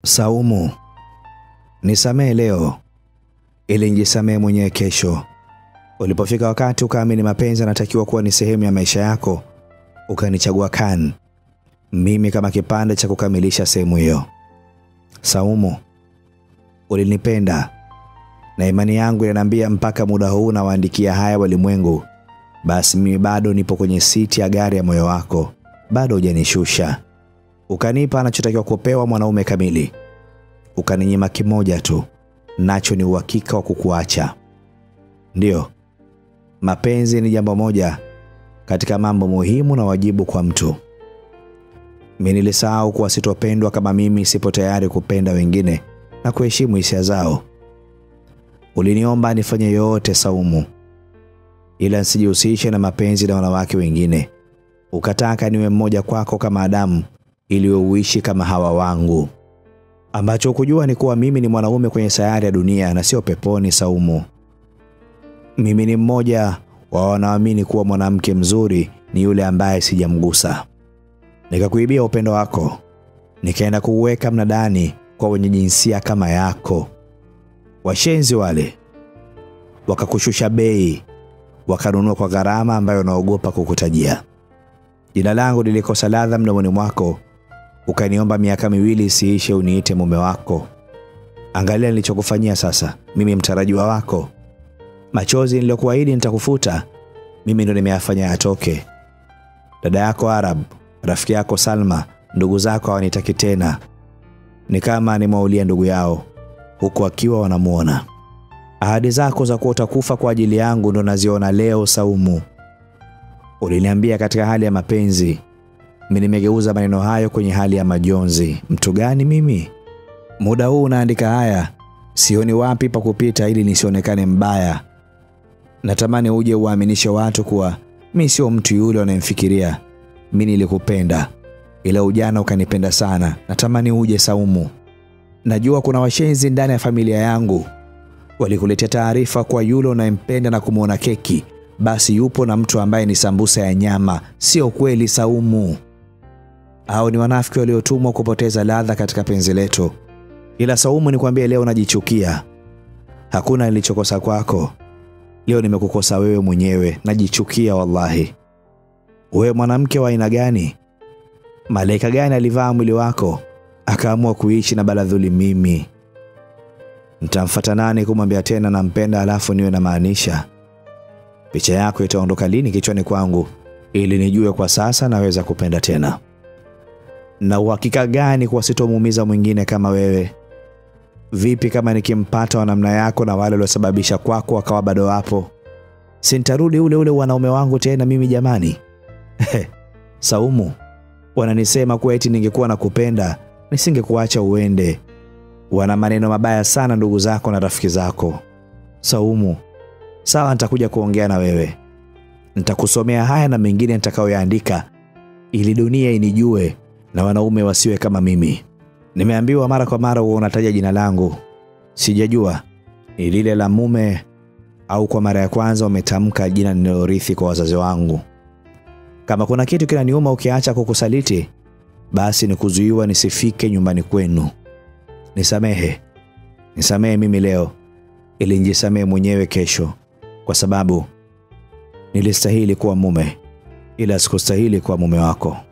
Saumu, nisamehe leo ili nijisamehe mwenyewe kesho. Ulipofika wakati ukaamini mapenzi yanatakiwa kuwa ni sehemu ya maisha yako, ukanichagua Khan, mimi kama kipande cha kukamilisha sehemu hiyo. Saumu, ulinipenda na imani yangu inaniambia mpaka muda huu nawaandikia haya walimwengu, basi mimi bado nipo kwenye siti ya gari ya moyo wako, bado hujanishusha. Ukanipa anachotakiwa kupewa mwanaume kamili, ukaninyima kimoja tu, nacho ni uhakika wa kukuacha. Ndiyo, mapenzi ni jambo moja katika mambo muhimu na wajibu kwa mtu. Mimi nilisahau kuwa sitopendwa kama mimi sipo tayari kupenda wengine na kuheshimu hisia zao. Uliniomba nifanye yote Saumu, ila nsijihusishe na mapenzi na wanawake wengine. Ukataka niwe mmoja kwako kama Adamu ili wewe uishi kama Hawa wangu. Ambacho hukujua ni kuwa mimi ni mwanaume kwenye sayari ya dunia na sio peponi. Saumu, mimi ni mmoja wa wanaoamini kuwa mwanamke mzuri ni yule ambaye sijamgusa. Nikakuibia upendo wako, nikaenda kuuweka mnadani kwa wenye jinsia kama yako. Washenzi wale wakakushusha bei, wakanunua kwa gharama ambayo naogopa kukutajia. Jina langu lilikosa ladha mdomoni mwako, ukaniomba miaka miwili isiishe uniite mume wako. Angalia nilichokufanyia sasa, mimi mtarajiwa wako. Machozi niliyokuahidi nitakufuta, mimi ndo nimeyafanya yatoke. Dada yako Arab, rafiki yako Salma, ndugu zako hawanitaki tena, ni kama nimwaulia ndugu yao huku akiwa wanamuona. Ahadi zako za kuwa utakufa kwa ajili yangu ndo naziona leo. Saumu, uliniambia katika hali ya mapenzi, mimi nimegeuza maneno hayo kwenye hali ya majonzi. Mtu gani mimi? Muda huu unaandika haya, sioni wapi pa kupita ili nisionekane mbaya. Natamani uje uwaaminishe watu kuwa mi sio mtu yule wanayemfikiria. Mi nilikupenda, ila ujana ukanipenda sana. Natamani uje Saumu. Najua kuna washenzi ndani ya familia yangu walikuletea taarifa kwa yule unayempenda na kumwona keki, basi yupo na mtu ambaye ni sambusa ya nyama. Sio kweli Saumu, au ni wanafiki waliotumwa kupoteza ladha katika penzi letu. Ila Saumu, nikwambie leo najichukia. Hakuna nilichokosa kwako, leo nimekukosa wewe mwenyewe. Najichukia wallahi. Wewe mwanamke wa aina gani? Malaika gani alivaa mwili wako akaamua kuishi na baladhuli mimi? Nitamfuata nani kumwambia tena nampenda, alafu niwe na maanisha? Picha yako itaondoka lini kichwani kwangu ili nijue kwa sasa naweza kupenda tena? Na uhakika gani kuwa sitomuumiza mwingine kama wewe? Vipi kama nikimpata wa namna yako na wale waliosababisha kwako wakawa bado wapo? Sintarudi ule ule wanaume wangu tena mimi jamani? Saumu, wananisema kuwa eti ningekuwa nakupenda nisingekuacha uende. Wana maneno mabaya sana ndugu zako na rafiki zako. Saumu, sawa, nitakuja kuongea na wewe, nitakusomea haya na mengine nitakayoyaandika ili dunia inijue na wanaume wasiwe kama mimi. Nimeambiwa mara kwa mara huwa unataja jina langu, sijajua ni lile la mume au kwa mara ya kwanza umetamka jina nililorithi kwa wazazi wangu. Kama kuna kitu kinaniuma ukiacha kukusaliti, basi ni kuzuiwa nisifike nyumbani kwenu. Nisamehe, nisamehe mimi leo ili nijisamehe mwenyewe kesho, kwa sababu nilistahili kuwa mume, ila sikustahili kuwa mume wako.